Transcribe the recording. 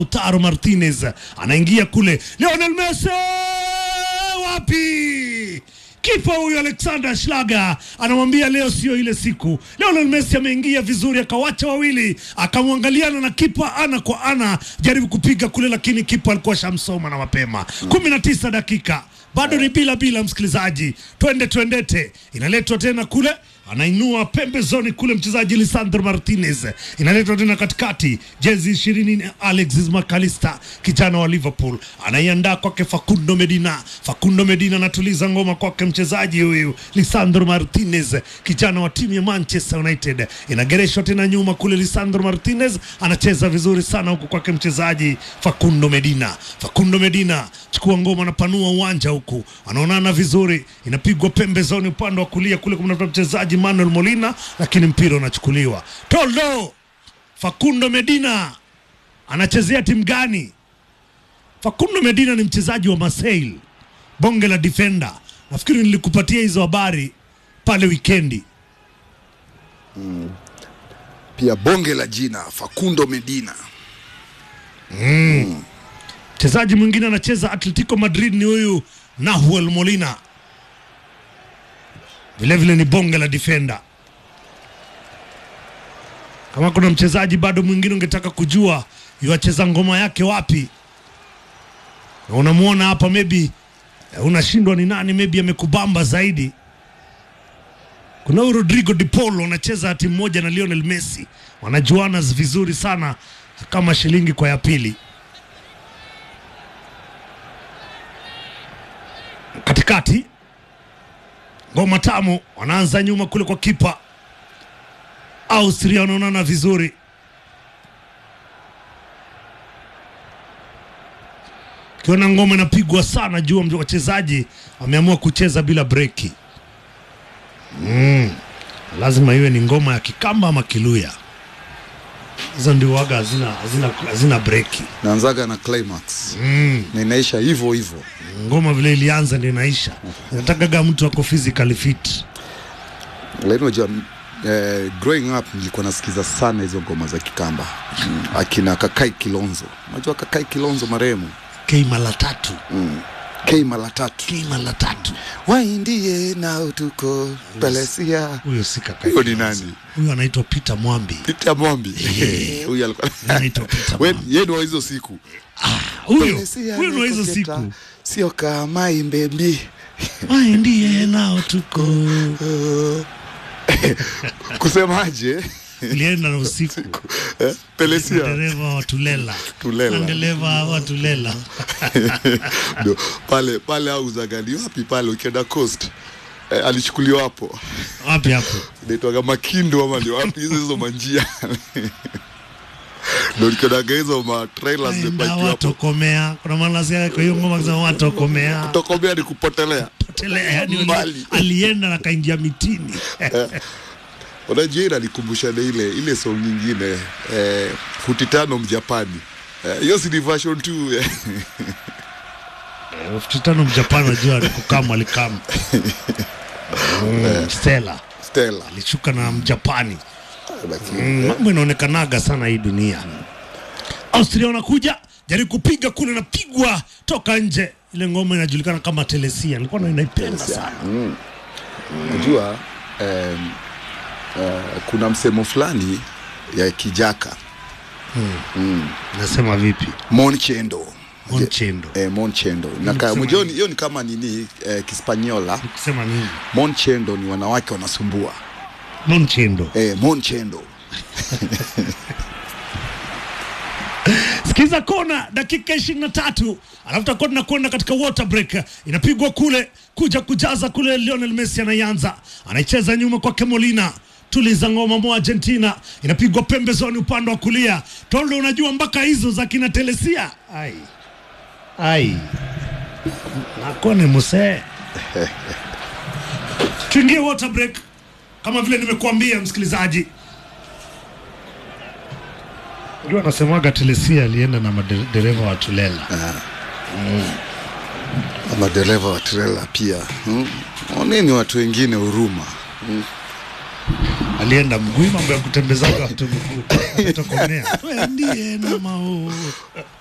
Lautaro Martinez anaingia kule, Lionel Messi wapi? Kipa huyu Alexander Schlager anamwambia leo sio ile siku. Lionel Messi ameingia vizuri, akawacha wawili, akamwangaliana na kipa ana kwa ana, jaribu kupiga kule, lakini kipa alikuwa shamsoma na mapema. kumi na tisa dakika bado ni bila bila, msikilizaji, twende twendete, inaletwa tena kule anainua pembezoni kule mchezaji Lisandro Martinez, inaletwa tena katikati, jezi ishirini ni Alexis McAllister, kijana wa Liverpool, anaiandaa kwake Facundo Medina. Facundo Medina anatuliza ngoma kwake mchezaji huyu Lisandro Martinez, kijana wa timu ya Manchester United, inagereshwa tena nyuma kule. Lisandro Martinez anacheza vizuri sana huku kwake mchezaji Facundo Medina. Facundo Medina chukua ngoma, anapanua uwanja huku, anaonana vizuri, inapigwa pembezoni upande wa kulia kule, kumnatoa mchezaji Manuel Molina, lakini mpira unachukuliwa. Toldo Facundo Medina anachezea timu gani? Facundo Medina ni mchezaji wa Marseille, bonge la defender. Nafikiri nilikupatia hizo habari pale wikendi. pia bonge la jina Facundo Medina. Mchezaji mwingine anacheza Atletico Madrid ni huyu Nahuel Molina, vilevile ni bonge la defender. Kama kuna mchezaji bado mwingine ungetaka kujua yuacheza ngoma yake wapi, na unamwona hapa, maybe eh, unashindwa ni nani, maybe amekubamba zaidi. Kuna huyu Rodrigo Di Paul anacheza timu moja na Lionel Messi, wanajuana vizuri sana kama shilingi kwa ya pili. katikati ngoma tamu, wanaanza nyuma kule kwa kipa Austria, wanaonana vizuri. Kiona ngoma inapigwa sana juu, wachezaji wameamua kucheza bila breki. Mm. Lazima iwe ni ngoma ya Kikamba ama Kiluya, hizo ndio waga hazina, hazina, hazina breki. Naanzaga na climax Mm. na inaisha hivyo hivyo. Ngoma vile ilianza ndio inaisha. Inatakaga mtu ako physically fit. Lakini unajua eh, growing up nilikuwa nasikiza sana hizo ngoma za Kikamba mm. akina Kakai Kilonzo. Unajua Kakai Kilonzo marehemu K mara tatu, K mara tatu K mara tatu. waindie nao tuko Pelesia. Huyo si kaka. Huyo ni nani? Huyo anaitwa Peter Mwambi. Peter Mwambi huyu alikuwa Anaitwa Peter We- Mwambi. yeye ni wa hizo siku Huyo Pelesia huyo ndio hizo nikoketa, siku. sio kama imbembi Wai ndiye nao tuko. kusemaje Ilienda na usiku. eh? Pelesia Dereva wa Tulela. Tulela. Na Dereva wa Tulela. Ndio, pale pale au zagali wapi pale ukienda coast eh, alichukuliwa hapo Wapi hapo? inaitwaga makindo ama ndio wapi hizo hizo manjia ndio nikionaga hizo ma trailers Enda zimepakiwa hapo watokomea. Kuna maana nasikia kwa hiyo ngoma kusema watokomea. tokomea ni kupotelea Potelea. Yani Mbali. alienda na kaingia mitini. unajua ile alikumbusha na ile ile song nyingine eh, futi tano mjapani Eh, hiyo si ni version 2 eh. elfu tano mjapani najua alikukama alikama mm, Stella Stella alishuka na mjapani lakini mm, mambo inaonekanaga sana hii dunia Austria wanakuja jaribu kupiga kule napigwa toka nje ile ngoma inajulikana kama telesia nilikuwa na naipenda sana Unajua um, uh, kuna msemo fulani ya Kijaka nasema vipi Monchendo Monchendo eh, Monchendo na ka- kusema mjua ni- hiyo ni kama nini eh, Kispanyola kusema nini Monchendo ni wanawake wanasumbua Monchendo eh, Monchendo Sikiza kona dakika ishirini na tatu alafu takuwa tunakwenda katika water break. Inapigwa kule kuja kujaza kule, Lionel Messi anaianza, anaicheza nyuma kwake Molina tuliza ngoma mo Argentina, inapigwa pembezoni upande wa kulia. Toldo, unajua mpaka hizo za kina Telesia ai ai nakone muse tuingie water break kama vile nimekuambia msikilizaji. Ndio anasemaga Telesia alienda na madereva wa Tulela. madereva wa trela pia hmm? Oneni watu wengine huruma alienda mguu, mambo ya kutembezaga watu mguu, atatokomea. Wewe ndiye na mao